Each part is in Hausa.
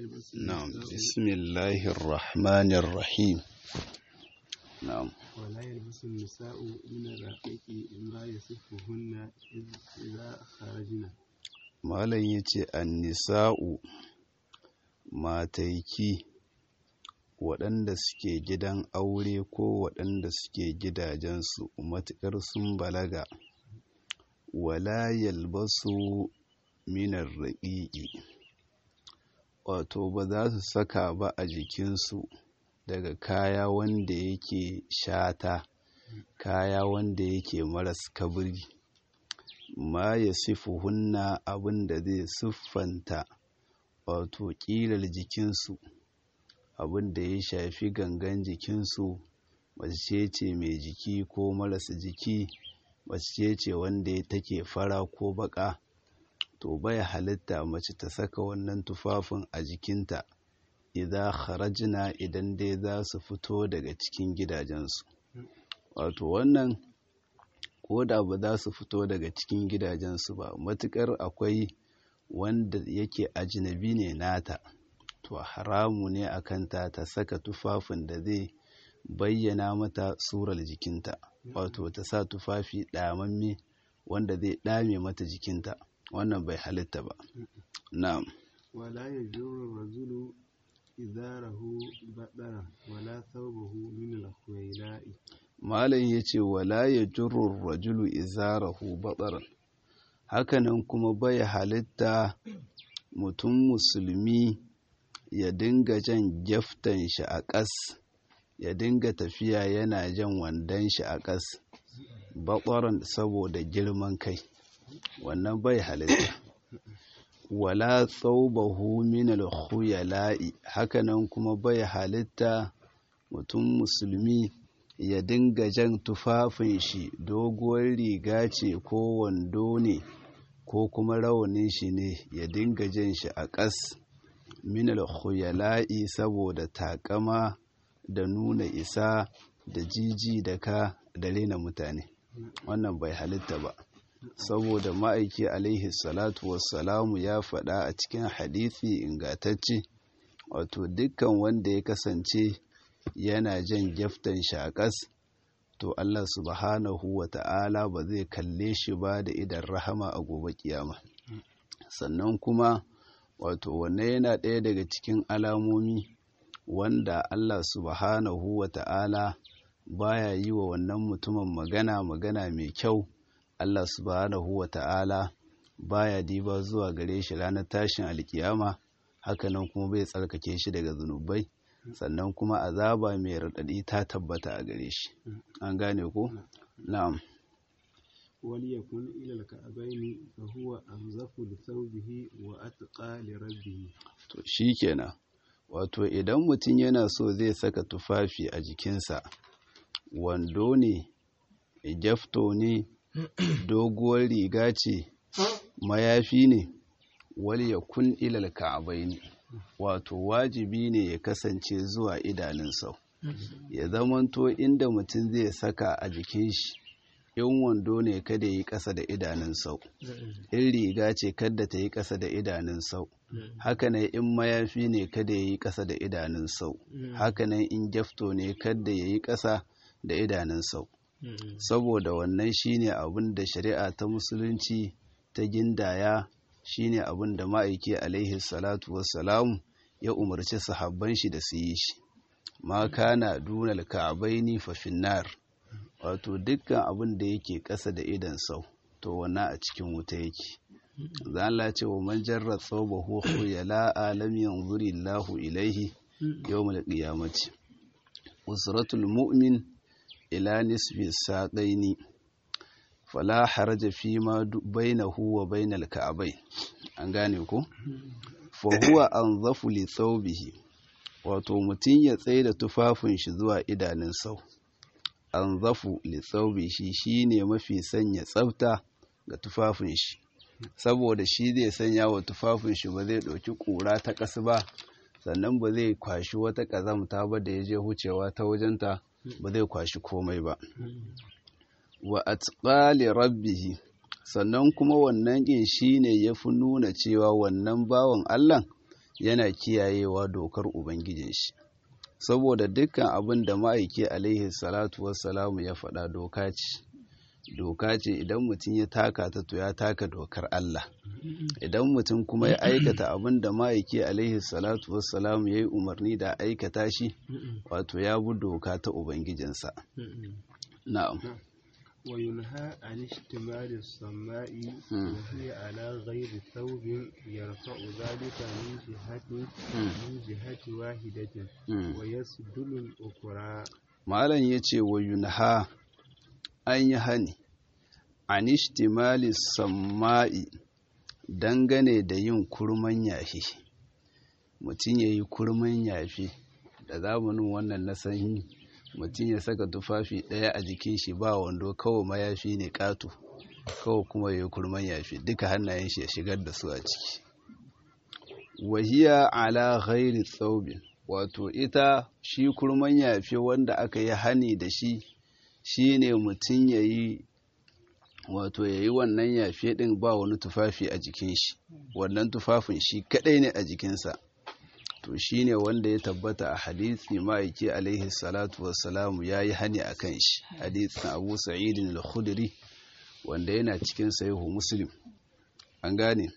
يلبس نعم النساء بسم الله الرحمن الرحيم نعم ولا يلبس النساء من الرقيق ما يصفهن إذ- إذا خرجن malam ya ce annisa'u mataiki waɗanda suke gidan aure ko waɗanda suke gidajensu matuƙar sun balaga wala yalbasu minar raƙiƙi wato ba za su saka ba a jikinsu daga kaya wanda yake shata kaya wanda yake maras kabiri ma ya sifuhunna abin da zai siffanta wato ƙilar jikinsu abin da ya shafi gangan jikinsu mace ce mai jiki ko marasa jiki mace ce wanda ya take fara ko baka to bai halitta mace ta saka wannan tufafin a jikinta idan kharajina idan dai za su fito daga cikin gidajensu wato wannan ko da ba za su fito daga cikin gidajensu ba matukar akwai wanda yake ajinabi ne nata to haramu ne a kanta ta saka tufafin da zai bayyana mata surar jikinta wato ta sa tufafi ɗamamme wanda zai ɗame mata jikinta wannan bai halitta ba na'am ولا يجر الرجل إزاره بطرا ولا ثوبه من الخيلاء malam ya ce wala ya jurur rajulu izarahu batsaran hakanan kuma bai halitta mutum musulmi ya dinga jan gyaftan shi a ƙas ya dinga tafiya yana jan wandon shi a ƙas batsaran saboda girman kai wannan bai halitta wala tsaubahu min al-khuyala'i hakanan kuma bai halitta mutum musulmi ya dinga jan tufafin shi doguwar riga ce ko wando ne ko kuma rawanin shi ne ya dinga jan shi a ƙas minal khuyala'i saboda takama da nuna isa da jiji da ka da rena mutane wannan bai halitta ba saboda ma'aiki alaihi salatu wassalamu ya faɗa a cikin hadisi ingatacce wato dukkan wanda ya kasance yana jan gyaftan shaƙas to Allah subhanahu wa ta'ala ba zai kalle shi ba da idan rahama a gobe kiyama sannan kuma wato wanne yana ɗaya daga cikin alamomi wanda Allah subhanahu wa ta'ala baya yi wa wannan mutumin magana magana mai kyau Allah subhanahu wa ta'ala baya diba zuwa gare shi ranar tashin alkiyama hakanan kuma bai tsarkake shi daga zunubai sannan kuma azaba mai raɗaɗi ta tabbata a gare shi an gane ko na'am وليكن إلى الكعبين فهو أنظف لثوبه وأتقى لربه to shikenan wato idan mutum yana so zai saka tufafi a jikinsa wando ne gyafto ne doguwar riga ce mayafi ne wal yakun ilal ka'abaini wato wajibi ne ya kasance zuwa idanun sau ya zamanto inda mutum zai saka a jikin shi in wando ne kada yi ƙasa da idanun sau in riga ce kada ta yi ƙasa da idanun sau hakanan in mayafi ne kada ya yi ƙasa da idanun sau hakanan in gyafto ne kada ya yi ƙasa da idanun sau saboda wannan shine abin da shari'a ta musulunci ta gindaya shine abin da ma'aiki alaihi salatu wassalamu ya umarci sahabban shi da su yi shi ma kana dunal ka'abaini fa finnar wato dukkan abin da yake ƙasa da idan sau to wannan a cikin wuta yake zan la ce wa man jarra thawbahu khuyala alam yanzuri Allahu ilaihi yawmal qiyamati usratul mu'min ila nisfi saqaini fala haraja fi ma bainahu wa bainal ka'abai an gane ko fa huwa anzafu li thawbihi wato mutum ya tsaye da tufafin shi zuwa idanun sau anzafu li thawbihi shine mafi sanya tsafta ga tufafin shi saboda shi zai sanya wa tufafin shi ba zai ɗauki ƙura ta ƙasa ba sannan ba zai kwashi wata ƙazamta ba da ya je hucewa ta wajenta ba zai kwashi komai ba wa atqali rabbihi sannan kuma wannan ƙin shine yafi nuna cewa wannan bawan Allah yana kiyayewa dokar ubangijin shi saboda dukkan abin da ma'aiki alaihi salatu wassalamu ya faɗa doka ce doka ce idan mutum ya taka ta to ya taka dokar Allah idan mutum kuma ya aikata abin da ma'aiki alaihi salatu wassalamu ya yi umarni da aikata shi wato ya bi doka ta ubangijinsa na'am وينهى عن اشتمال السماء وهي على غير ثوب يرفع ذلك من جهة من جهة واحدة ويسدل الأخرى malam ya ce wa yunha an yi hani an ishtimali samma'i dangane da yin kurman yafi mutum ya yi kurman yafi da zamanin wannan na sanyi mutum ya saka tufafi ɗaya a jikin shi ba wando kawai mayafi ne ƙato kawai kuma ya yi kurman yafi duka hannayen shi ya shigar da su a ciki wahiya ala ghairi tsaubin wato ita shi kurman yafe wanda aka yi hani da shi shi ne mutum ya yi wato ya yi wannan yafe ɗin ba wani tufafi a jikin shi wannan tufafin shi kaɗai ne a jikinsa to shi ne wanda ya tabbata a hadisi ma'aiki alaihi salatu wassalamu ya yi hani a kan shi hadisin abu sa'idin al-khudri wanda yana cikin sahihu muslim an gane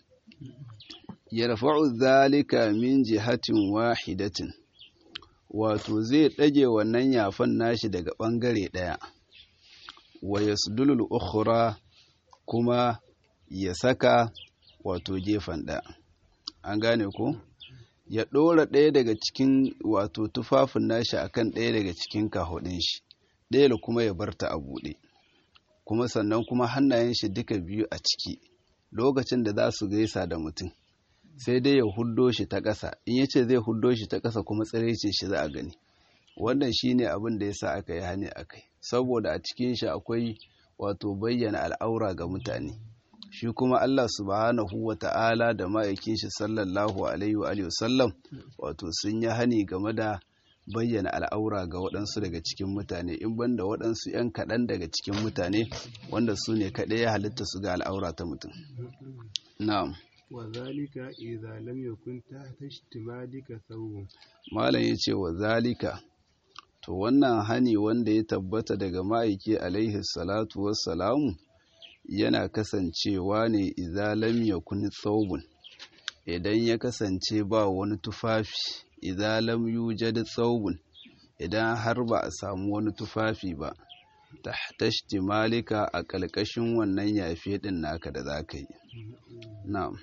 yarfa'u zalika min jihatin wahidatin wato zai ɗage wannan yafan nashi daga ɓangare ɗaya wa yasdulul ukhra kuma ya saka wato gefen ɗaya an gane ko ya ɗora ɗaya daga cikin wato tufafin nashi akan ɗaya daga cikin kahudin shi ɗaya da kuma ya barta a buɗe kuma sannan kuma hannayen shi duka biyu a ciki lokacin da za su gaisa da mutum sai dai ya huddo shi ta ƙasa in yace zai huddo shi ta ƙasa kuma tsirecin shi za a gani wannan shine abin da yasa aka yi hani akai saboda a cikin shi akwai wato bayyana al'aura ga mutane shi kuma Allah subhanahu wa ta'ala da ma'aikin shi sallallahu alaihi wa alihi wasallam wato sun yi hani game da bayyana al'aura ga waɗansu daga cikin mutane in banda waɗansu 'yan kaɗan daga cikin mutane wanda su ne kaɗai ya halitta su ga al'aura ta mutum na'am وذلك إذا لم يكن تحت اشتمالك ثوب malam ya ce wa zalika to wannan hani wanda ya tabbata daga ma'aiki alaihi salatu wassalamu yana kasancewa ne idza lam yakun thawbun idan ya kasance ba wani tufafi idza lam yujad thawbun idan har ba a samu wani tufafi ba tahta ishtimalika a ƙalƙashin wannan yafe din naka da zaka yi na'am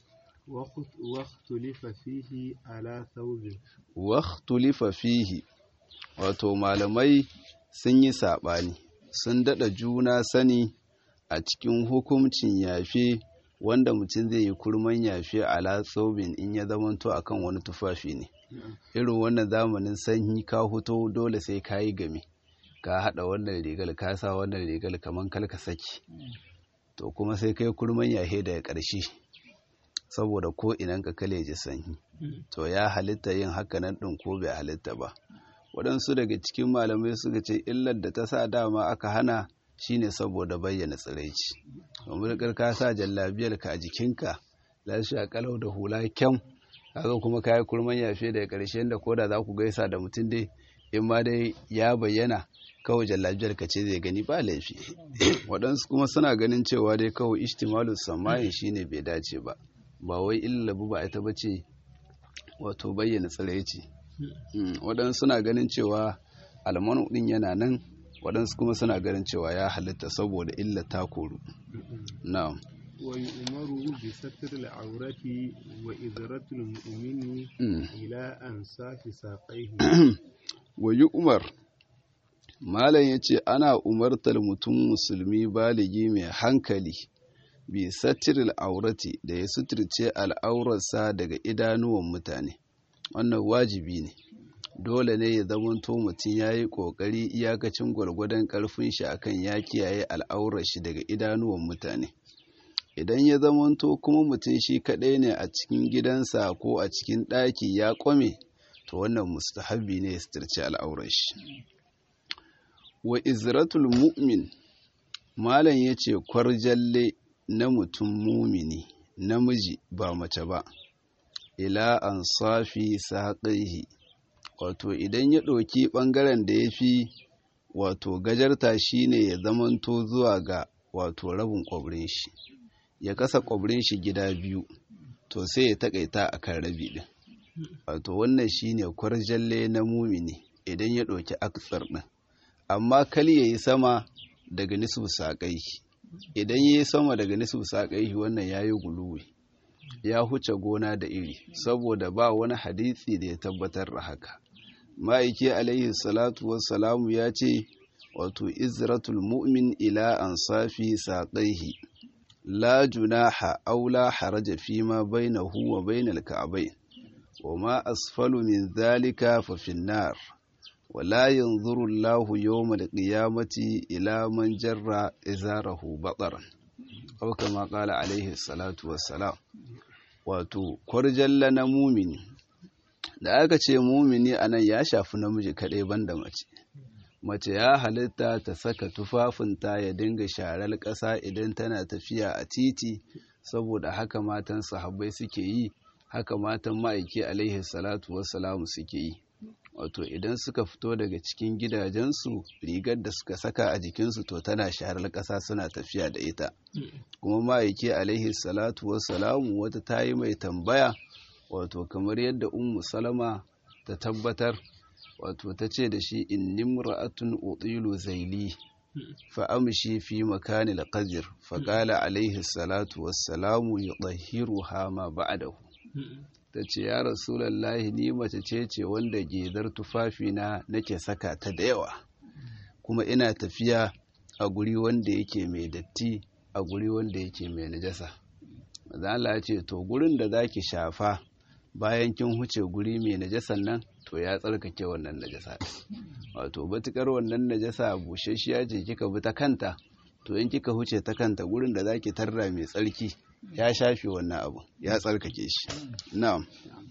واختلف فيه على ثوب واختلف fihi wato malamai sun yi saɓani sun daɗa juna sani a cikin hukuncin yafe wanda mutum zai yi kurman yafe ala tsobin in ya zamanto akan wani tufafi ne irin wannan zamanin sanyi ka huto dole sai ka yi game ka haɗa wannan rigar ka sa wannan rigar kamar kalka saki to kuma sai kai kurman yafe daga ƙarshe saboda ko inan ka kale ji sanyi to ya halitta yin hakanan ɗin ko bai halitta ba waɗansu daga cikin malamai suka ce illar da ta sa dama aka hana shine saboda bayyana tsiraici domin ka sa jallabiyar ka a jikinka lafiya kalau da hula kyam kaga kuma kayi kurman yafe daga ƙarshen da koda za ku gaisa da mutum dai in ma dai ya bayyana kawai jallabiyar ka ce zai gani ba laifi waɗansu kuma suna ganin cewa dai kawai ishtimalu samayin shine bai dace ba ba wai illabu ba ita ba ce wato bayyana tsiraici waɗansu suna ganin cewa almanu ɗin yana nan waɗansu kuma suna ganin cewa ya halitta saboda illa ta koru na'am ويؤمر بستر العورة وإذرة المؤمن إلى أنصاف ساقيه ويؤمر malam ya ce ana umartar mutum musulmi baligi mai hankali bi satiril aurati da ya suturce al'aurarsa daga idanuwan mutane wannan wajibi ne dole ne ya zamanto mutum ya yi ƙoƙari iyakacin gwargwadon ƙarfin shi akan ya kiyaye al'aurar shi daga idanuwan mutane idan ya zamanto kuma mutum shi kaɗai ne a cikin gidansa ko a cikin ɗaki ya ƙwame to wannan mustahabi ne ya suturce al'aurar shi wa izratul mu'min malam ya ce kwarjalle na mutum mumini namiji ba mace ba ila ansafi saqihi wato idan ya ɗauki ɓangaren da ya fi wato gajarta shine ya zamanto zuwa ga wato rabin ƙwabrin shi ya kasa ƙwabrin shi gida biyu to sai ya taƙaita a kan rabi ɗin wato wannan shine kwarjalle na mumini idan ya ɗauki aksar ɗin amma kal ya yi sama daga nisfu saƙai idan ya yi sama daga nisfu saƙai wannan ya yi guluwi ya huce gona da iri saboda ba wani hadisi da ya tabbatar da haka ma'aiki alaihi salatu wassalamu ya ce wato izratul mu'min ila ansafi saƙaihi la junaha aw la haraja fi ma bainahu wa bainal ka'bayn wa ma asfalu min dhalika fa fin nar wa la yanzuru Allahu yawmal qiyamati ila man jarra izarahu bataran aw kama qala alaihi salatu wassalam wato kwarjalla na mumini da aka ce mumini anan ya shafi namiji kaɗai banda mace mace ya halitta ta saka tufafinta ya dinga sharar ƙasa idan tana tafiya a titi saboda haka matan sahabbai suke yi haka matan ma'aiki alaihi salatu wassalamu suke yi wato idan suka fito daga cikin gidajensu rigar da suka saka a jikinsu to tana sharar ƙasa suna tafiya da ita kuma ma'aiki alaihi salatu wassalamu wata ta yi mai tambaya wato kamar yadda ummu salama ta tabbatar wato ta ce da shi in nimra'atun utilu zaili fa amshi fi makanil qajr fa qala alaihi salatu wassalamu yudahhiruha ma ba'dahu ta ce ya rasulallahi ni mace ce ce wanda gedar tufafina nake saka ta da yawa kuma ina tafiya a guri wanda yake mai datti a guri wanda yake mai najasa Allah ya ce to gurin da zaki shafa bayan kin huce guri mai najasan nan to ya tsarkake wannan najasa wato batukar wannan najasa bushashiya ce kika bi ta kanta to in kika huce ta kanta gurin da zaki tarra mai tsarki ya shafe wannan abu ya tsarkake shi na'am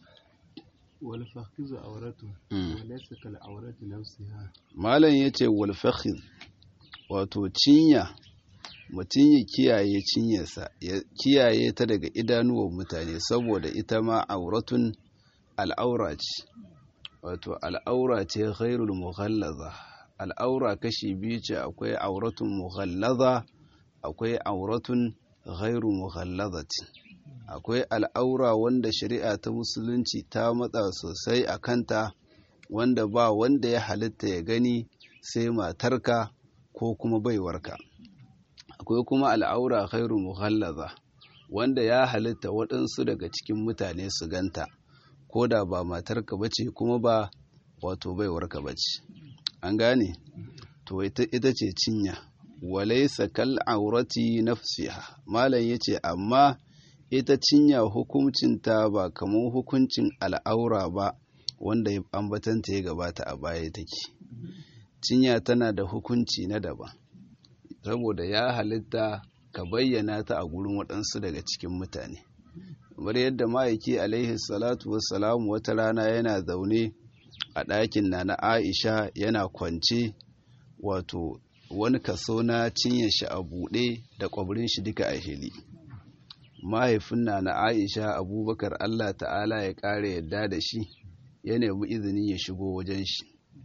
wal fakhizu awratu wa laysa kal awrati nafsiha malam yace wal fakhiz wato cinya mutum ya kiyaye cinyarsa ya kiyaye ta daga idanuwan mutane saboda ita ma auratun al'aura ce wato al'aura ce ghairul mughallaza al'aura kashi biyu ce akwai auratun mughallaza akwai auratun ghairu mughallazati akwai al'aura wanda shari'a ta musulunci ta matsa sosai a kanta wanda ba wanda ya halitta ya gani sai matarka ko kuma baiwarka akwai kuma al'aura ghairu mughallaza wanda ya halitta waɗansu daga cikin mutane su ganta ko da ba matarka bace kuma ba wato baiwarka bace an gane to ita ce cinya walaisa kal aurati nafsiha malam yace amma ita cinya hukuncinta ba kamar hukuncin al'aura ba wanda ambatanta ya gabata a baya take cinya tana da hukunci na daban saboda ya halitta ka bayyana ta a gurin waɗansu daga cikin mutane kamar yadda ma'aiki alaihi salatu wassalamu wata rana yana zaune a ɗakin na na aisha yana kwance wato wani kaso na cinye shi a buɗe da ƙwabrin shi duka a hili mahaifin na na aisha abubakar allah ta'ala ya ƙara yadda da shi ya nemi izinin ya shigo wajen shi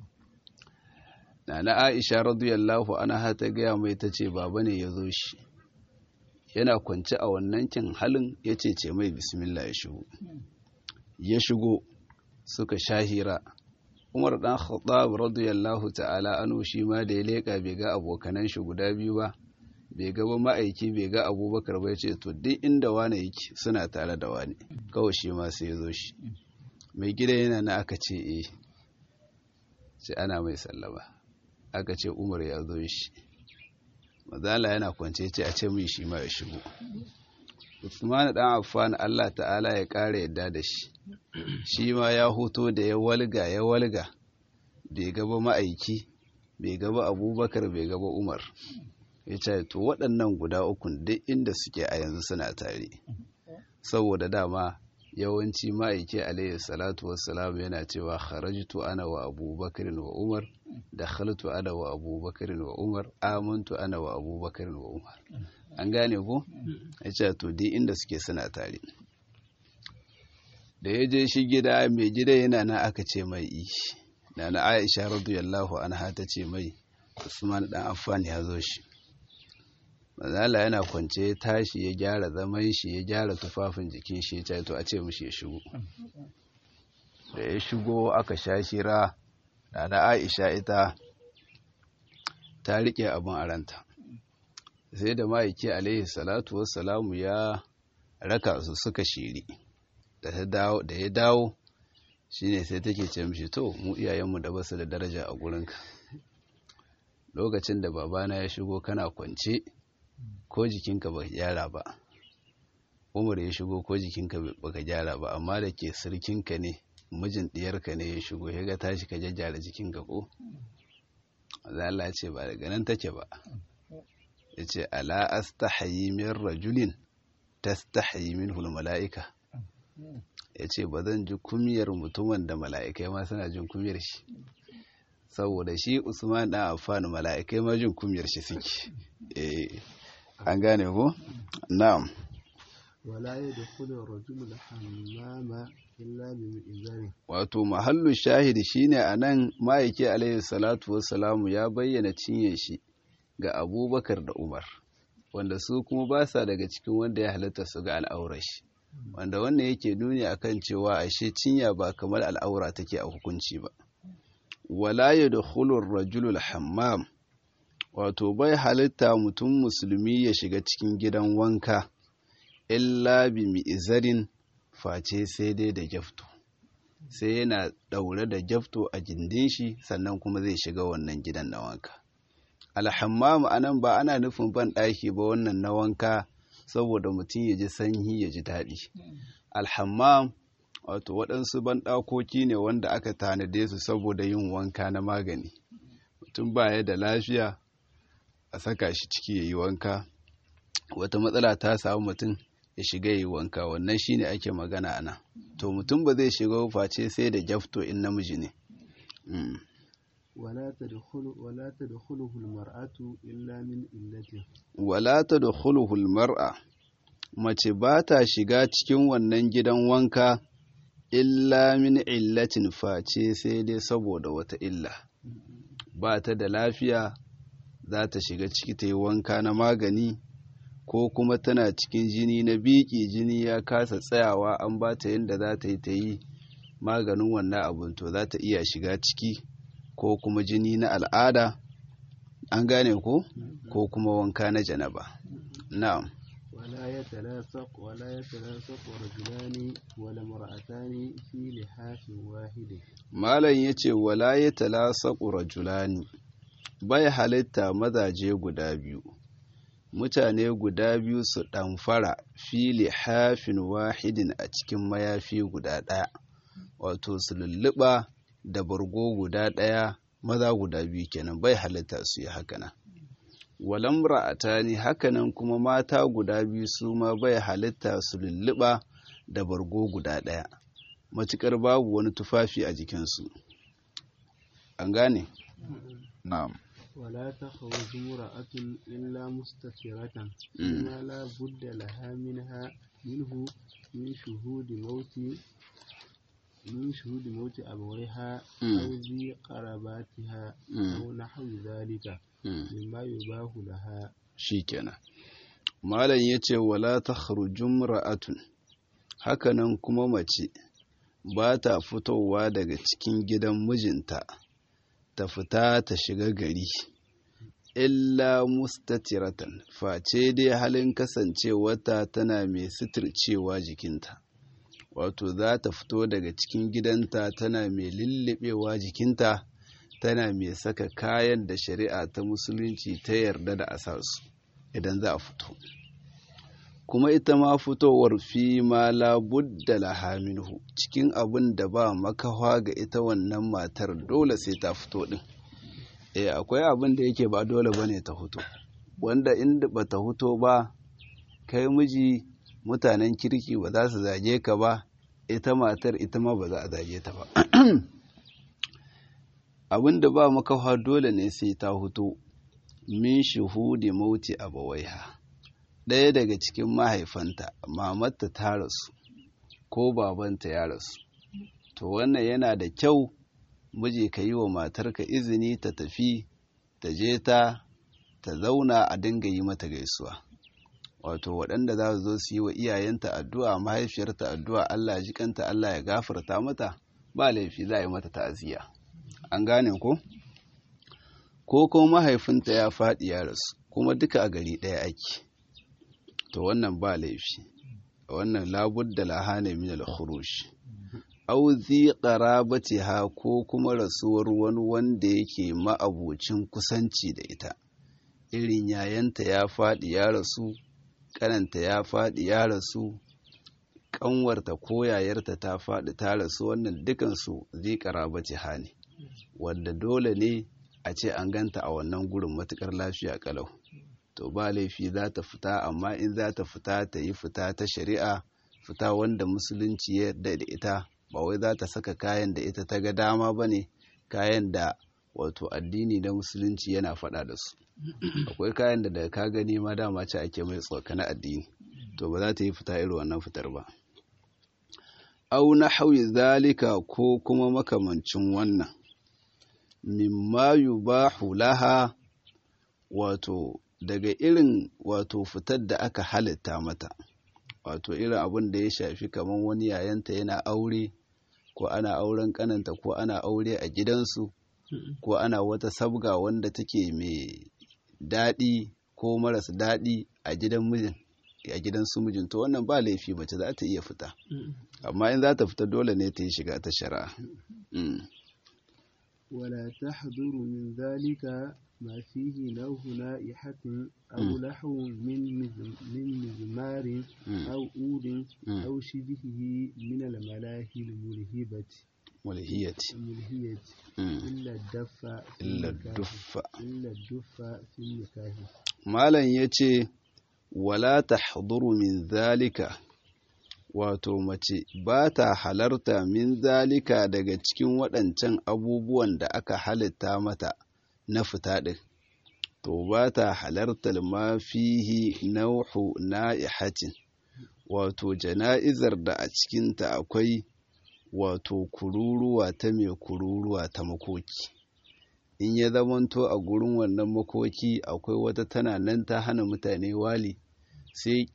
na na aisha radiyallahu anha ta gaya mai ta ce baba ne ya zo shi yana kwance a wannan kin halin ya ce ce mai bismillah ya shigo ya shigo suka shahira umar dan khattab radiyallahu ta'ala anu shi ma da ya leka bai ga abokanan shi guda biyu ba bai ga ba ma'aiki bai ga abubakar ba ya ce to duk inda wane yake suna tare da wani kawai shi ma sai ya zo shi mai gida yana na aka ce eh sai ana mai sallama aka ce umar ya zo shi mazala yana kwance ce a ce mai shi ma ya shigo Usman dan Affan Allah ta'ala ya ƙara yadda da shi shi ma ya hoto da ya walga ya walga bai gaba ma'aiki bai gaba abubakar bai gaba umar ya ce to waɗannan guda ukun duk inda suke a yanzu suna tare saboda dama yawanci ma'aiki alayhi salatu wassalam yana cewa kharajtu ana wa abubakar wa umar da khaltu ana wa abubakar wa umar amantu ana wa abubakar wa umar an gane ko ya ce to duk inda suke suna tare da ya je shi gida mai gida yana na aka ce mai ishi na na aisha radiyallahu anha ta ce mai usman dan affan ya zo shi mazala yana kwance ya tashi ya gyara zaman shi ya gyara tufafin jikin shi ya to a ce mishi ya shigo da ya shigo aka sha shira da na aisha ita ta riƙe abin a ranta sai da ma'aiki alaihi salatu wassalamu ya raka su suka shiri da ya dawo shine sai take ce mishi to mu iyayenmu da basu da daraja a gurinka lokacin da babana ya shigo kana kwance ko jikinka ba gyara ba umar ya shigo ko jikinka baka gyara ba amma da ke sirkinka ne mijin ɗiyarka ne ya shigo ya ga tashi ka jajjara jikinka ko Allah ce ba daga nan take ba ya ce ala astahayi min rajulin tastahayi min mala'ika ya ce ba zan ji kumiyar mutumin da mala'ikai ma suna jin kumiyar shi saboda shi usman ɗan amfani mala'ikai ma jin kumiyar shi suke an gane ko? na'am wala ya da kudin rajulun hammama illa bi izari wato mahallu shahidi shine anan ma'aiki alaihi salatu wassalamu ya bayyana cinye shi ga abubakar da umar wanda su kuma ba sa daga cikin wanda ya halatta su ga al'aurar shi wanda wannan yake nuni akan cewa ashe cinya ba kamar al'aura take a hukunci ba wala yadkhulu ar-rajulu al-hammam wato bai halitta mutum musulmi ya shiga cikin gidan wanka illa bi mi'zarin face sai dai da gyafto sai yana daure da gyafto a gindin shi sannan kuma zai shiga wannan gidan na wanka alhammam anan ba ana nufin ban ɗaki ba wannan na wanka saboda mutum ya ji sanyi ya ji daɗi alhammam wato waɗansu banɗakoki ne wanda aka tanade su saboda yin wanka na magani mutum baya da lafiya a saka shi ciki ya yi wanka wata matsala ta samu mutum ya shiga yi wanka wannan shine ake magana ana to mutum ba zai shiga face sai da jafto in namiji ne ولا تدخل ولا تدخله المرأة إلا من إلته wala tadkhuluhu almar'a mace ba ta shiga cikin wannan gidan wanka illa min illatin face sai dai saboda wata illa ba ta da lafiya za ta shiga ciki ta yi wanka na magani ko kuma tana cikin jini na biki jini ya kasa tsayawa an ba ta yadda za ta yi ta yi maganin wannan abin to za ta iya shiga ciki ko kuma jini na al'ada an gane ko ko kuma wanka na janaba na'am ولا يتلاصق ولا يتلاصق رجلان ولا امرأتان في لحاف واحد malam yace wala yatalasaqu rajulani bai halitta mazaje guda biyu mutane guda biyu su ɗamfara fili hafin wahidin a cikin mayafi guda ɗaya wato su lulluɓa da bargo guda ɗaya maza guda biyu kenan bai halitta su yi hakanan walam ra'atani hakanan kuma mata guda biyu su ma bai halitta su lulluɓa da bargo guda ɗaya matuƙar babu wani tufafi a jikinsu an gane na'am ولا تخرج امرأة إلا مستترة مم. ما لا بد لها منها منه من شهود موت من شهود موت أبويها مم. أو ذي قراباتها مم. أو نحو ذلك Mm. مما يباه لها shikenan malam yace wala takhrujum ra'atun hakanan kuma mace ba ta fitowa daga cikin gidan mijinta ta fita ta shiga gari illa mustatiratan face dai halin kasancewarta tana mai suturcewa jikinta wato za ta fito daga cikin gidanta tana mai lullubewa jikinta tana mai saka kayan da shari'a ta musulunci ta yarda da a sa su idan za a fito kuma ita ma fitowar fi ma labudda laha minhu cikin abin da ba makawa ga ita wannan matar dole sai ta fito din eh akwai abin da yake ba dole bane ta fito wanda inda ba ta fito ba kai miji mutanen kirki ba za su zage ka ba ita matar ita ma ba za a zage ta ba abin da ba makawa dole ne sai ta fito min shuhudi mauti abawaiha ɗaya daga cikin mahaifanta mamarta ta rasu ko babanta ya rasu to wannan yana da kyau miji ka yi wa matarka izini ta tafi ta je ta ta zauna a dinga yi mata gaisuwa wato waɗanda za su zo su yi wa iyayenta addu'a mahaifiyarta addu'a Allah jikanta Allah ya gafarta mata ba laifi za a yi mata ta'aziyya an gane ko ko kuma mahaifinta ya faɗi ya rasu kuma duka a gari ɗaya ake to wannan ba laifi wannan labudda lahane min al-khuruj aw zi qarabatiha ko kuma rasuwar wani wanda yake ma'abucin kusanci da ita irin yayanta ya faɗi ya rasu kananta ya faɗi ya rasu ƙanwarta ko yayarta ta faɗi ta rasu wannan dukansu zai qarabatiha ne wanda dole ne a ce an ganta a wannan gurin matukar lafiya kalau to ba laifi za ta fita amma in za ta fita ta yi fita ta shari'a fita wanda musulunci ya yarda da ita ba wai za ta saka kayan da ita ta ga dama ba ne kayan da wato addini na musulunci yana faɗa da su akwai kayan da daga ka gani ma dama ce ake mai tsoka na addini to ba za ta yi fita irin wannan fitar ba au na hauyi zalika ko kuma makamancin wannan mimma yubahu laha wato daga irin wato fitar da aka halitta mata wato irin abin da ya shafi kamar wani yayanta yana aure ko ana auren kananta ko ana aure a gidansu ko ana wata sabga wanda take mai daɗi ko maras daɗi a gidan mijin a gidan su mijin to wannan ba laifi mace za ta iya fita amma in za ta fita dole ne ta yi shiga ta shari'a ولا تحضر من ذلك ما فيه نوه نائحة أو لحو من من مزمار أو أود أو شبهه من الملاهي الملهبة ملهية الملهية إلا الدف إلا الدف إلا الدف في النكاح مالا يتي ولا تحضر من ذلك wato mace ba ta halarta min zalika daga cikin waɗancan abubuwan da aka halitta mata na fita ɗin to ba ta halartar ma fihi nauhu na'ihatin wato jana'izar da a cikinta akwai wato kururuwa ta mai kururuwa ta makoki in ya zamanto a gurin wannan makoki akwai wata tana nan ta hana mutane wali sai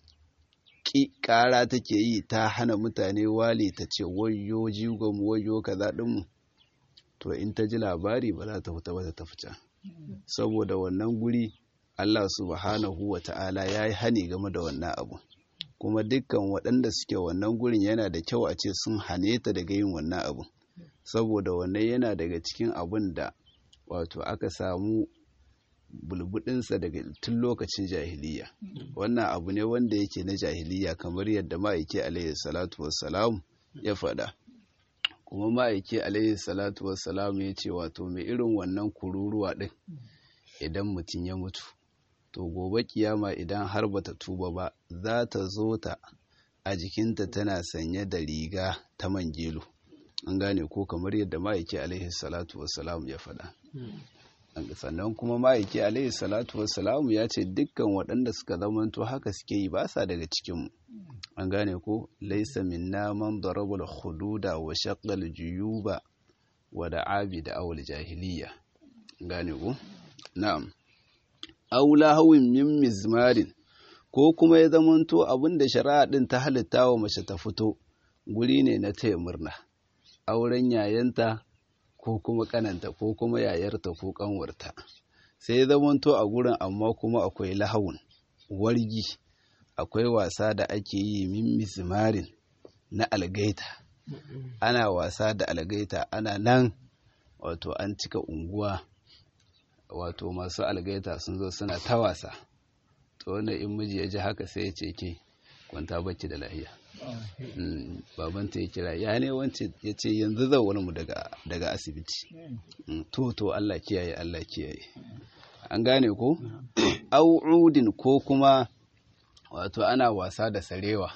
ƙara take yi ta hana mutane wali ta ce wayo jigon wayo kaza ɗinmu to in ta ji labari ba za ta fita ba ta tafi can saboda wannan guri Allah subhanahu wa ta'ala ya yi hani game da wannan abu kuma dukkan waɗanda suke wannan gurin yana da kyau a ce sun hane ta daga yin wannan abu saboda wannan yana daga cikin abun da wato aka samu bulbudinsa daga tun lokacin jahiliya wannan abu ne wanda yake na jahiliya kamar yadda ma'aiki alaihi salatu wassalam ya faɗa kuma ma'aiki alaihi salatu wassalam ya ce wato mai irin wannan kururuwa ɗin idan mutum ya mutu to gobe kiyama idan har bata tuba ba za ta zo ta a jikinta tana sanye da riga ta mangelo an gane ko kamar yadda ma'aiki alaihi salatu wassalam ya faɗa sannan kuma ma'aiki alaihi salatu wassalamu ya ce dukkan waɗanda suka zamanto haka suke yi ba sa daga cikinmu an gane ko laisa minna man darabul hududa wa shaqqal juyuba wa da'abi da awul jahiliya gane ko na'am aula hawin min mizmarin ko kuma ya zamanto abinda shari'a din ta halitta wa mace ta fito guri ne na taya murna auren yayanta ko kuma kananta ko kuma yayarta ko kanwarta sai ya zamanto a gurin amma kuma akwai lahawun wargi akwai wasa da ake yi min mizmarin na algaita ana wasa da algaita ana nan wato an cika unguwa wato masu algaita sun zo suna ta wasa to wanda in miji ya ji haka sai ya ce ke kwanta bacci da lahiya babanta ya kira ya ne wance ya ce yanzu zan wani mu daga asibiti to to Allah kiyaye Allah kiyaye an gane ko au'udin ko kuma wato ana wasa da sarewa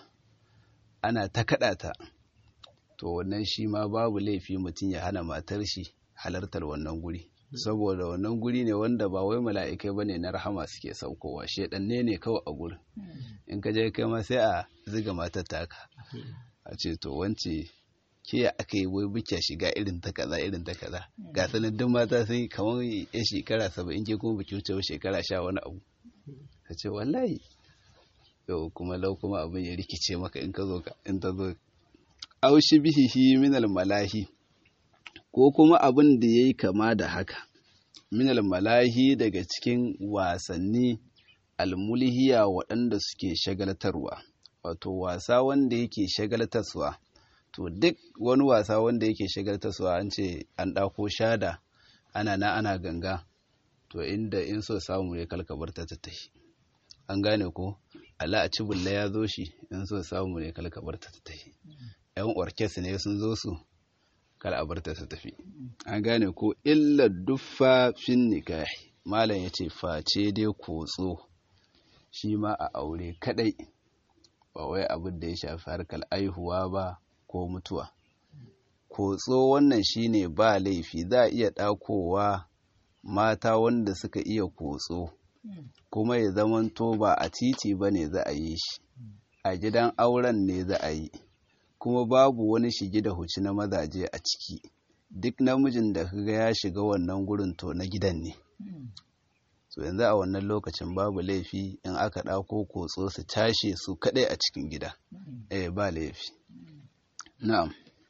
ana ta kaɗa ta to wannan shi ma babu laifi mutum ya hana matar shi halartar wannan guri saboda wannan guri ne wanda ba wai mala'ikai ba ne na rahama suke saukowa shedanne ne kawai a gurin in ka je kai ma sai a ziga matar taka a ce to wance ke ya aka yi wai buke shiga irin ta kaza irin ta kaza ga sanadin mata sai kamar ya shekara saba'in ke kuma buki wuce shekara sha wani abu ka ce wallahi yau kuma lau kuma abin ya rikice maka in ka zo ka in ta zo aushi bihihi minal malahi ko kuma abin da ya yi kama da haka minal malahi daga cikin wasanni almulhiya waɗanda suke shagaltarwa wato wasa wanda yake shagaltarwa to duk wani wasa wanda yake shagaltarwa an ce an ɗako shada ana na ana ganga to inda in so samu ne kalkabar ta tattahi an gane ko ala a cibulla ya zo shi in so samu ne kalkabar ta tattahi yan orkes ne sun zo su kar a bar ta ta tafi an gane ko illa duffa fin nikahi malam ya ce face dai kotso shi ma a aure kadai ba wai abin da ya shafi harkar aihuwa ba ko mutuwa kotso wannan shine ba laifi za a iya ɗakowa mata wanda suka iya kotso kuma ya zamanto ba a titi ba ne za a yi shi a gidan auren ne za a yi kuma babu wani shige da huci na mazaje a ciki duk namijin da kaga ya shiga wannan gurin to na gidan ne so yanzu a wannan lokacin babu laifi in aka ɗauko kotso su tashe su kaɗai a cikin gida eh ba laifi na'am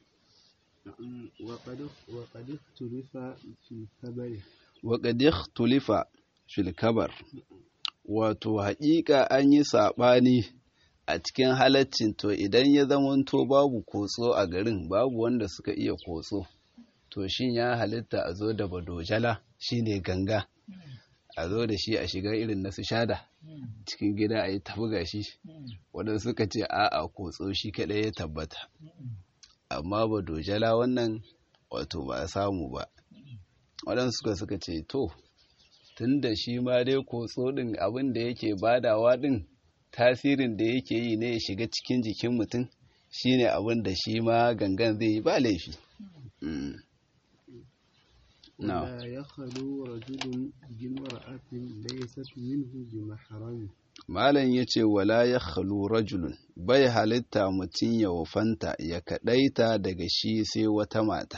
وقد اختلف في الخبر وقد اختلف في الخبر wato haƙiƙa an yi saɓani a cikin halaccin to idan ya zamanto babu kotso a garin babu wanda suka iya kotso to shin ya halitta a zo da badojala shine ganga a zo da shi a shiga irin na su shada cikin gida a yi tafi gashi wadanda suka ce a'a kotso shi kaɗai ya tabbata amma badojala wannan wato ba a samu ba waɗansu suka suka ce to tun da shi ma dai kotso ɗin abin da yake badawa ɗin tasirin da yake yi ne ya shiga cikin jikin mutum shine abin da shi ma gangan zai yi ba laifi ولا يخلو رجل بامرأة ليست منه بمحرم Malam ya ce wala ya khalu rajulun bai halitta mutum ya wafanta ya kaɗaita daga shi sai wata mata.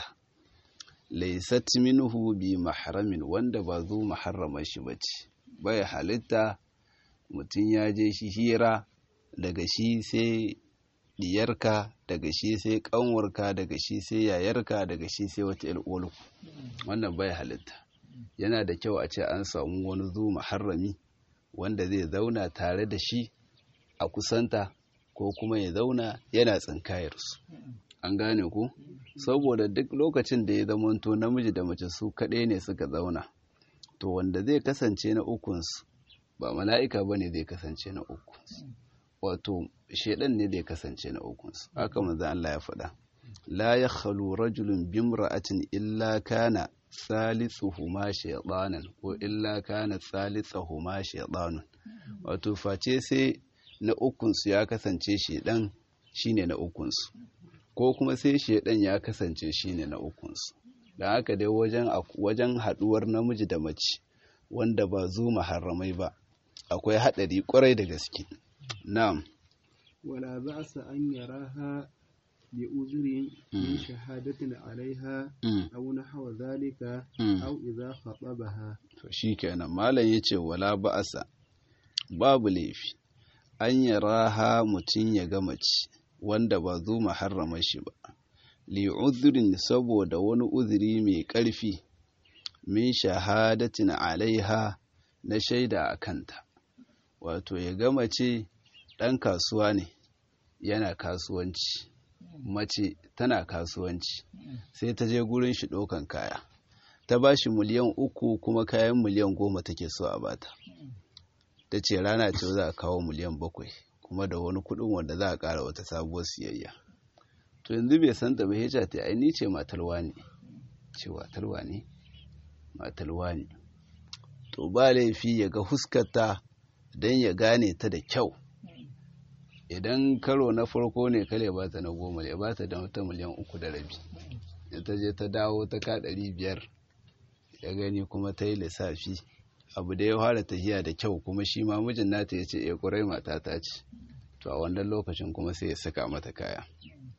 Laisat minhu bi mahramin wanda ba zo maharrama shi ba ce, bai halitta mutum ya je shi hira daga shi sai diyarka daga shi sai kanwarka daga shi sai yayarka daga shi sai wata ilkolku wannan bai halitta yana da kyau a ce an samu wani zu maharrami wanda zai zauna tare da shi a kusanta ko kuma ya zauna yana tsinkayarsu an gane ku saboda duk lokacin da ya zamanto namiji da mace su kaɗai ne suka zauna to wanda zai kasance na ukunsu ba mala'ika ba ne zai kasance na ukunsu wato shaidan ne zai kasance na ukunsu haka manzo Allah ya faɗa la yakhlu rajulun bimra'atin illa kana salisuhuma shaytanan ko illa kana salisuhuma shaytanun wato face sai na ukunsu ya kasance shaidan shine na ukunsu ko kuma sai shaidan ya kasance shine na ukunsu dan haka dai wajen wajen haduwar namiji da mace wanda ba zu maharramai ba akwai hadari kwarai da gaske na'am ولا بأس أن يراها بأذر من شهادة عليها أو نحو ذلك أو إذا خطبها shikenan malam yace wala ba'asa babu laifi an yaraha mutum ya ga mace wanda ba zo maharrama shi ba li udhrin saboda wani uzuri mai ƙarfi min shahadatin alaiha na shaida a kanta wato ya ga mace ɗan kasuwa ne yana kasuwanci mace tana kasuwanci sai ta je gurin shi ɗaukan kaya ta ba shi miliyan uku kuma kayan miliyan goma take so a bata ta ce rana ce za a kawo miliyan bakwai kuma da wani kuɗin wanda za a ƙara wata sabuwar siyayya to yanzu bai san ta bai ta ta ni ce matalwa ne ce matalwa ne matalwa ne to ba laifi ya ga huskarta don ya gane ta da kyau idan karo na farko ne kale ba ta na goma ya ba ta da wata miliyan uku da rabi da ta je ta dawo ta ka ɗari biyar ya gani kuma ta yi lissafi abu da ya fara tafiya da kyau kuma shi ma mijin nata ya ce ya ƙurai mata ta ce to a wannan lokacin kuma sai ya saka mata kaya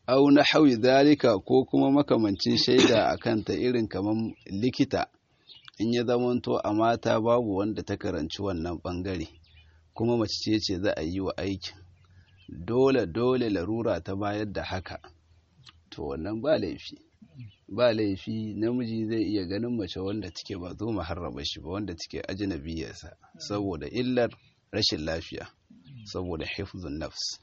au na hawi zalika ko kuma makamancin shaida a kanta irin kamar likita in ya zamanto a mata babu wanda ta karanci wannan bangare kuma mace ce ce za a yi wa aikin dole dole larura ta bayar da haka to wannan ba laifi ba laifi namiji zai iya ganin mace wanda take ba zo maharraba shi ba wanda take ajnabiyarsa saboda illar rashin lafiya saboda hifzun nafs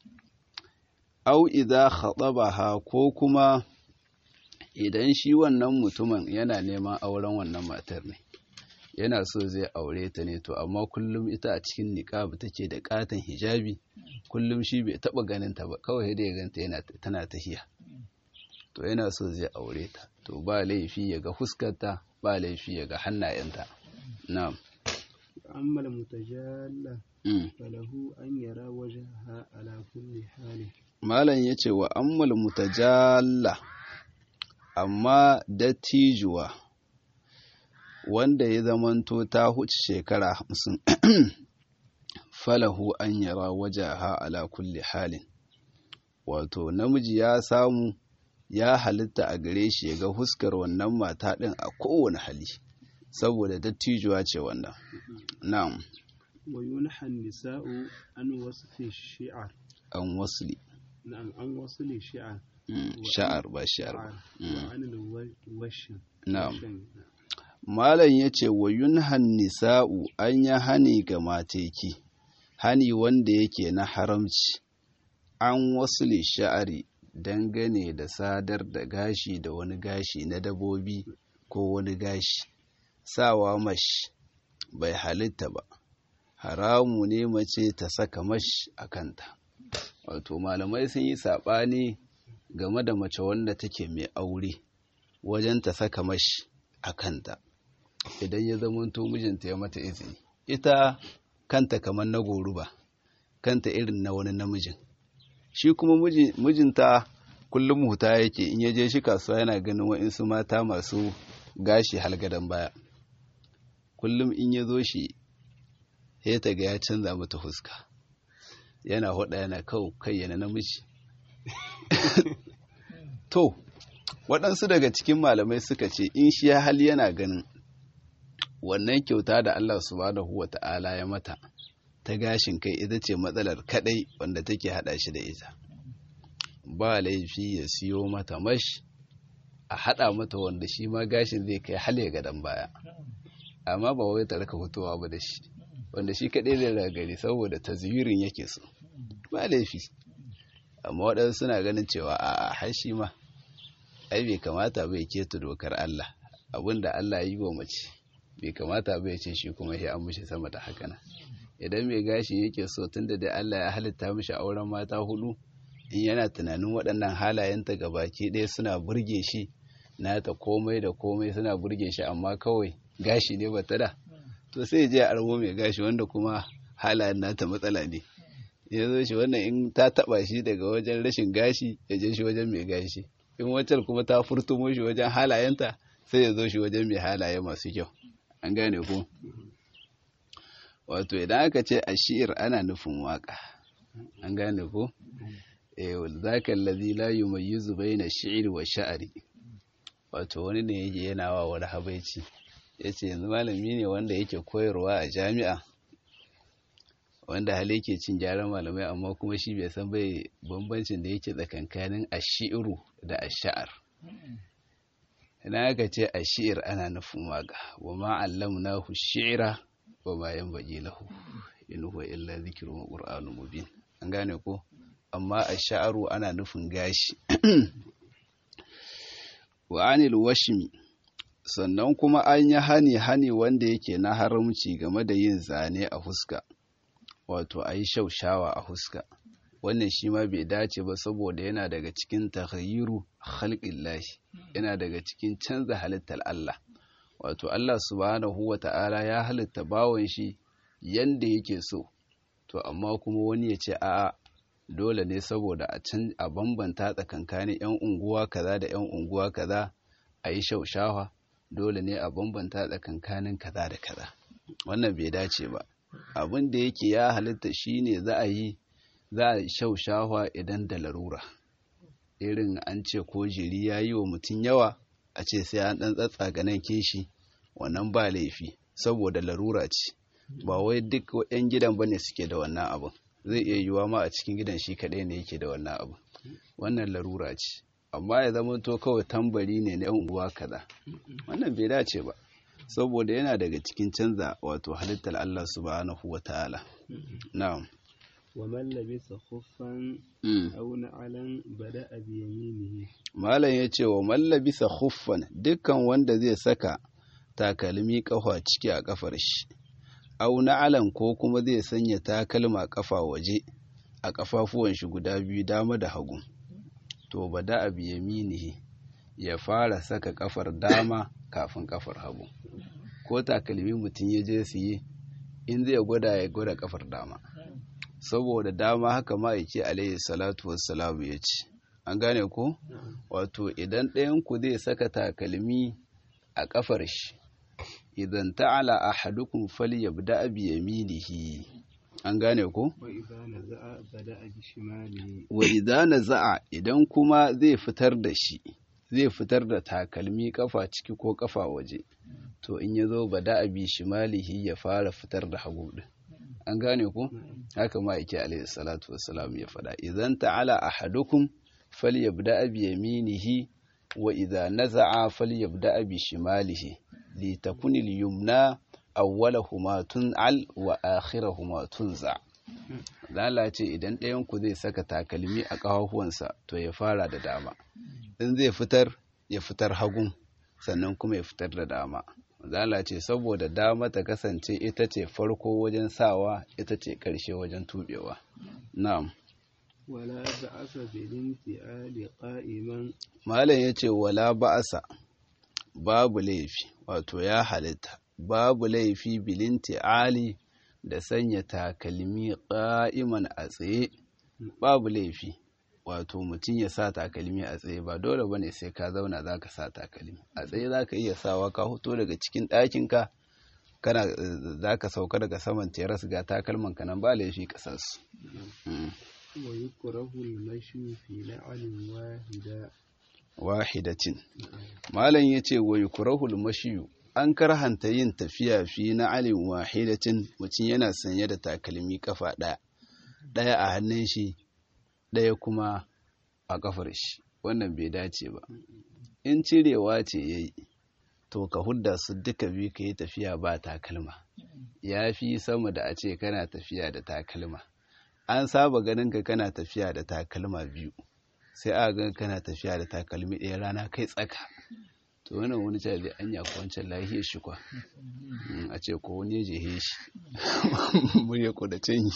au idza khatabaha ko kuma idan shi wannan mutumin yana neman auren wannan matar ne yana so zai aure ta ne to amma kullum ita a cikin niqab take da katon hijabi kullum shi bai taba ganin ta ba kawai da ya ganta yana tana tahiya to yana so zai aure ta to ba laifi ya ga fuskarta ba laifi ya ga hannayenta na'am amma mutajalla falahu an yara wajhaha ala kulli hali malam yace wa ammal mutajalla amma dattijuwa wanda ya zamanto ta huce shekara hamsin falahu an yara wajaha ala kulli halin wato namiji ya samu ya halitta a gare shi ya ga huskar wannan mata ɗin a kowane hali saboda dattijuwa ce wannan na'am wa yunha nisa'u an wasfi shi'ar an wasli na'am an wasli shi'ar sha'ar ba shi'ar ba wa an washin na'am malam yace wa yunha nisa'u an ya hani ga mateki hani wanda yake na haramci an wasli sha'ari dangane da sadar da gashi da wani gashi na dabobi ko wani gashi sawa mash bai halitta ba haramu ne mace ta saka mash a kanta wato malamai sun yi saɓani game da mace wanda take mai aure wajen ta saka mash a kanta idan ya zamanto mijinta ya mata izini ita kanta kamar na goruba kanta irin na wani namijin shi kuma mijinta kullum huta yake in ya je shi kasuwa yana ganin wa'insu mata masu gashi halgadan baya kullum in ya zo shi ya ta ga ya canza mata fuska yana hoda yana kawo kai yana namiji to waɗansu daga cikin malamai suka ce in shi ya hali yana ganin wannan kyauta da Allah subhanahu wa ta'ala ya mata ta gashin kai ita ce matsalar kadai wanda take hada shi da ita ba laifi ya siyo mata mash a hada mata wanda shi ma gashin zai kai hale gadon baya amma ba wai ta raka fitowa ba da shi wanda shi kadai zai ragari saboda tazwirin yake so ba laifi amma waɗansu suna ganin cewa a hashi ma ai bai kamata bai keta dokar Allah abinda Allah ya yi wa mace bai kamata bai ce shi kuma sai an mishi sama da haka nan idan mai gashi yake so tunda da Allah ya halitta mishi auren mata hudu in yana tunanin waɗannan halayenta ga baki ɗaya suna burge shi nata komai da komai suna burge shi amma kawai gashi ne bata da to sai je arbo mai gashi wanda kuma halayen nata matsala ne ya zo shi wannan in ta taba shi daga wajen rashin gashi ya je shi wajen mai gashi in wancan kuma ta furtumo shi wajen halayenta sai ya zo shi wajen mai halaye masu kyau an gane ko wato idan aka ce a shi'ir ana nufin waka an gane ko eh zaka allazi la yumayyizu baina shi'ri wa sha'ri wato wani ne yake yana wa wani habaici yace yanzu malami ne wanda yake koyarwa a jami'a wanda hali yake cin gyaran malamai amma kuma shi bai san bai bambancin da yake tsakankanin ashiru da ash'ar ina aka ce ashir ana nufin waka wa ma allamnahu shi'ra wa ma yanbaghi lahu in huwa illa dhikrun wa qur'anun mubin an gane ko amma ash'aru ana nufin gashi wa anil washmi sannan kuma an yi hani hani wanda yake na haramci game da yin zane a fuska wato a yi shaushawa a fuska wannan shi ma bai dace ba saboda yana daga cikin taghayyiru khalqillahi yana daga cikin canza halittar Allah wato Allah subhanahu wata'ala ya halitta bawon shi yanda yake so to amma kuma wani ya ce a'a dole ne saboda a can a bambanta tsakankanin yan unguwa kaza da yan unguwa kaza a yi shaushawa dole ne a bambanta tsakankanin kaza da kaza wannan bai dace ba abin da yake ya halitta shine za a yi za a shaushawa idan da larura irin an ce ko jiri ya yi wa mutum yawa a ce sai an ɗan tsatsaga nan kishi wannan ba laifi saboda larura ce ba wai duk 'yan gidan bane suke da wannan abin zai iya yiwuwa ma a cikin gidan shi kaɗai ne yake da wannan abin wannan larura ce amma ya zama to kawai tambari ne na 'yan unguwa kaza wannan bai dace ba saboda yana daga cikin canza wato halittar Allah subhanahu wa ta'ala na'am ومن لبس خفا أو نعلا بدأ بيمينه malam ya ce wa mallabisa khuffan dukkan wanda zai saka takalmi kafa ciki a kafar shi au na'alan ko kuma zai sanya takalma kafa waje a kafafuwan shi guda biyu dama da hagu to bada abi yaminihi ya fara saka kafar dama kafin kafar hagu ko takalmi mutum ya je su yi in zai gwada ya gwada kafar dama saboda dama haka ma'aiki alaihi salatu wassalamu ya ce an gane ko wato idan ɗayan ku zai saka takalmi a kafar shi idan ta'ala ahadukum falyabda bi yaminihi an gane ko وإذا نزع بدأ بشماله wa idza naza'a idan kuma zai fitar da shi zai fitar da takalmi kafa ciki ko kafa waje to in yazo bada bi shimalihi ya fara fitar da hagu din an gane ko haka ma yake alaihi salatu wassalam ya faɗa idan ta'ala ahadukum falyabda bi yaminihi wa idza naza'a falyabda bi shimalihi litakun al-yumna awwalahuma tun'al wa akhirahuma tunza lalace idan ɗayan ku zai saka takalmi a ƙafafuwansa to ya fara da dama in zai fitar ya fitar hagun sannan kuma ya fitar da dama lalace saboda dama ta kasance ita ce farko wajen sawa ita ce ƙarshe wajen tubewa na'am ولا بأس بالانتعال قائما malam ya ce wala ba'asa babu laifi wato ya halitta babu laifi bilinti ali da sanya takalmi ƙa'iman a tsaye babu laifi wato mutum ya sa takalmi a tsaye ba dole bane sai ka zauna za ka sa takalmi a tsaye za ka iya sawa ka hoto daga cikin ɗakinka kana za ka sauka daga saman teras ga takalman ka nan ba laifi ka sa su Mm. ويكره المشي في نعل واحدة wahidatin malam ya ce wa yukrahul mashiyu an karhanta yin tafiya fi na alin wahidatin mutum yana sanye da takalmi kafa ɗaya ɗaya a hannun shi ɗaya kuma a kafar shi wannan bai dace ba in cirewa ce ya yi to ka hudda su duka biyu ka yi tafiya ba takalma ya fi sama da a ce kana tafiya da takalma an saba ganin ka kana tafiya da takalma biyu sai a ga kana tafiya da takalmi ɗaya rana kai tsaka to wannan wani cewa zai anya ko wancan lahiyar shi kwa a ce ko wani ya jehe shi murya ko da canyi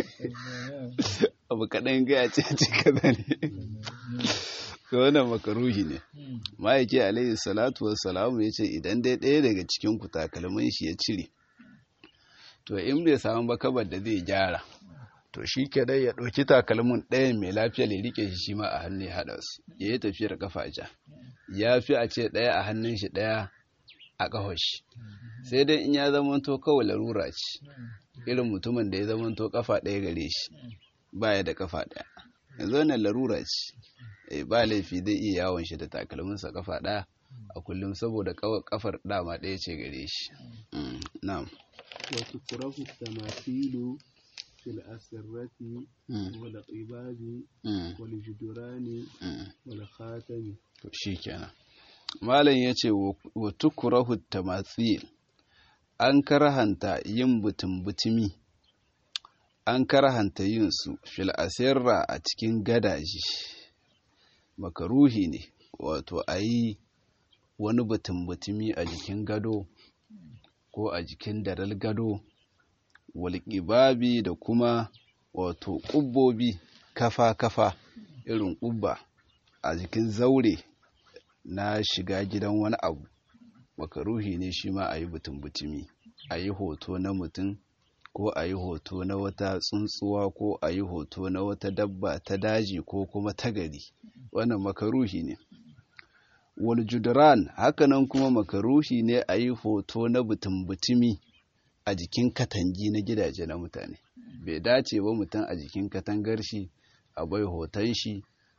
abu kaɗan gaya ce ce kaza ne to wannan makaruhi ne ma'aiki alaihi salatu wassalamu ya ce idan dai ɗaya daga cikin ku takalmin shi ya cire to in bai samu bakabar da zai gyara to shi dai ya ɗauki takalmin ɗayan mai lafiya ya rike shi shi ma a hannu ya haɗa su ya yi tafiyar kafa ja ya fi a ce ɗaya a hannun shi ɗaya a ƙafar shi sai dai in ya zamanto kawai larura ce irin mutumin da ya zamanto kafa ɗaya gare shi baya da kafa ɗaya yanzu wannan larura ce eh ba laifi zai iya yawon shi da takalminsa kafa ɗaya a kullum saboda kafar dama ɗaya ce gare shi na'am وتكره التماثيل في الأسرة والقباب والجدران والخاتم to shikenan malam yace wa tukrahu tamathil an karahanta yin butun-butumi an karahanta yin su fil asirra a cikin gadaji makaruhi ne wato ayi wani butun-butumi a jikin gado ko a jikin daral gado walƙibabi da kuma wato ƙubbobi kafa-kafa irin ƙubba a jikin zaure na shiga gidan wani abu makaruhi ne shi ma a yi butun-butumi a yi hoto na mutum ko a yi hoto na wata tsuntsuwa ko a yi hoto na wata dabba ta daji ko kuma ta gari wannan makaruhi ne waljudran hakanan kuma makaruhi ne a yi hoto na butun-butumi a jikin katangi na gidaje na mutane bai dace ba mutum a jikin katangar shi a bai hoton shi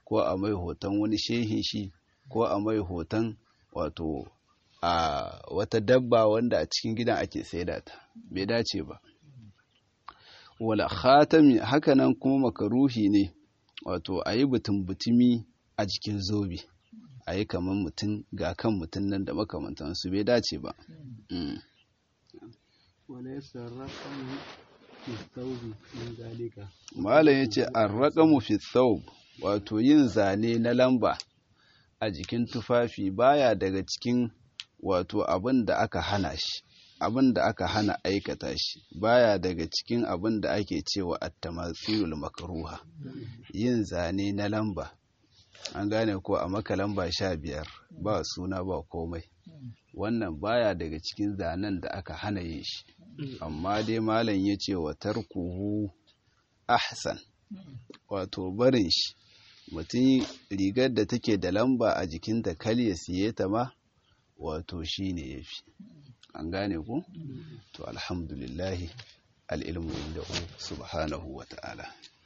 ko a mai hoton wani shehin shi ko a mai hoton wato a wata dabba wanda a cikin gidan ake saida ta bai dace ba wala khatami hakanan kuma makaruhi ne wato a yi butumi a jikin zobe a yi kamar mutum ga kan mutum nan da makamantansu bai dace ba وليس الرقم في الثوب من ذلك malam ya ce arraƙamu fi thawb wato yin zane na lamba a jikin tufafi baya daga cikin wato abin da aka hana shi abin da aka hana aikata shi baya daga cikin abin da ake cewa at-tamathilul makruha yin zane na lamba an gane ko a maka lamba sha biyar ba suna ba komai wannan baya daga cikin zanen da aka hana yin shi amma dai malam ya ce wa tarkuhu ahsan wato barin shi mutum rigar da take da lamba a jikinta kal ya siye ta ma wato shi ne ya fi an gane ku to alhamdulillahi al'ilmu inda subhanahu wa ta'ala